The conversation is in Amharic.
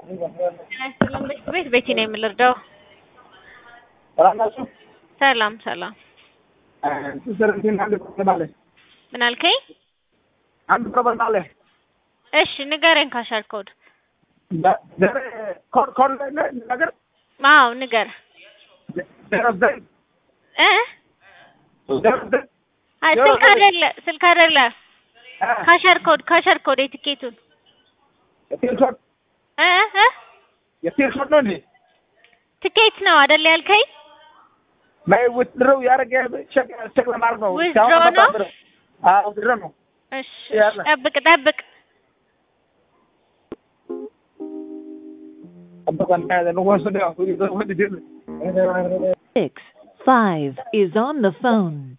ሰላም ቤት ቤቴ ነው የምልርዳው። ሰላም ናችሁ? ሰላም ሰላም። ስስርትን አንድ ፕሮብለም አለ። ምን አልከኝ? አንድ ፕሮብለም አለ። እሺ ንገረኝ። ካሻር ኮድ ኮድ ኮድ ነገር አዎ ንገር ዜሮ ዘጠኝ እ ዜሮ ዘጠኝ አይ ስልክ አይደለ ስልክ አይደለ ካሸር ኮድ ካሸር ኮድ የትኬቱን የቴል ሾት እ እ የቴል ሾት ነው እንዴ? ትኬት ነው አይደለ ያልከኝ? ማይ ውትድረው ያደረገ ቼክ ቼክ ለማድረግ ነው። Withdraw ነው? አዎ ውትድረው ነው። እሺ ያለ። ጠብቅ ጠብቅ። ጠብቀን ነው ወሰደ Six five is on the phone.